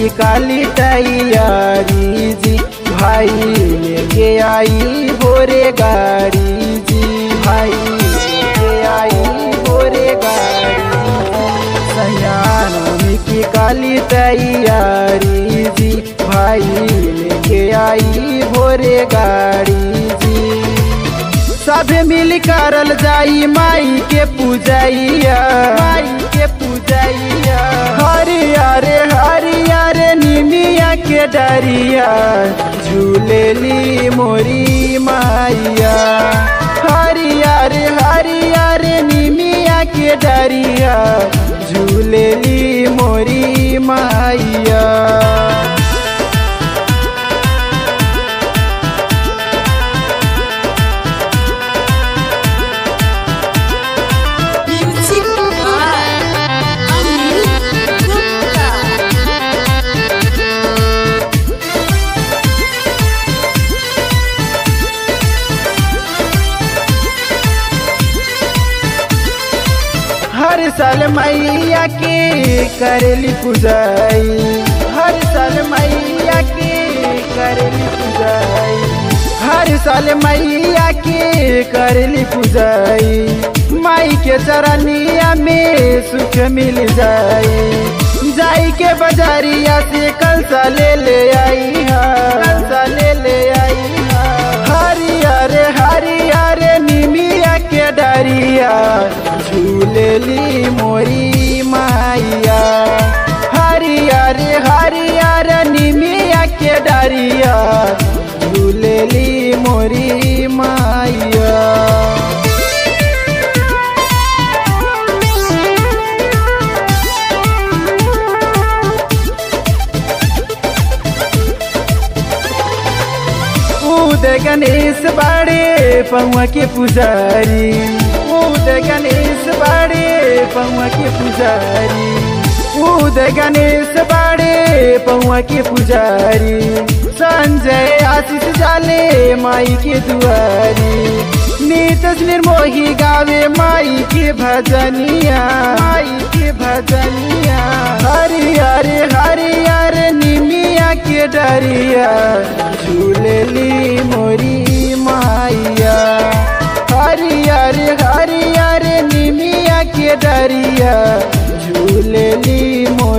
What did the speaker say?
की काली तैयारी जी भाई लेके आई भोरे गाड़ी जी भाई लेके आई भोरे गाड़ी सयानों की काली तैयारी जी भाई लेके आई भोरे गाड़ी जी सब मिल करल जाई माई के पूजैया माई के पूजैया हरियर हरियर निमिया के डरिया झूलेली मोरी माइया हरियर हरियर निमिया के डरिया झूलेली मोरी माइया Music by Anil Gupta. हर साल मैया के करेली पूजाई हर साल मैया के करेली पूजाई हर साल मैया के करेली पूजाई माई के चरनिया में सुख मिल जाई जाई के बाजारिया से कंसा ले ले आई हा कंसा ले ले आई हा हरियर हरियर निमिया के डरिया झूलेली मोरी माइया हरियर हरियर निमिया के डरिया झूलेली मोरी माइया उद गणेश बाड़े पौआ के पुजारी उद गणेश बाड़े पौआ के पुजारी उद गणेश बाड़े पौआ के पुजारी संजय आशीष जाले माई के दुआरी नीतस निर्मोही गावे माई के भजनिया माई के भजनिया हरियर हरियर निमिया के डरिया झूलेली मोरी माइया हरियर हरियर निमिया के डरिया झूलेली मोरी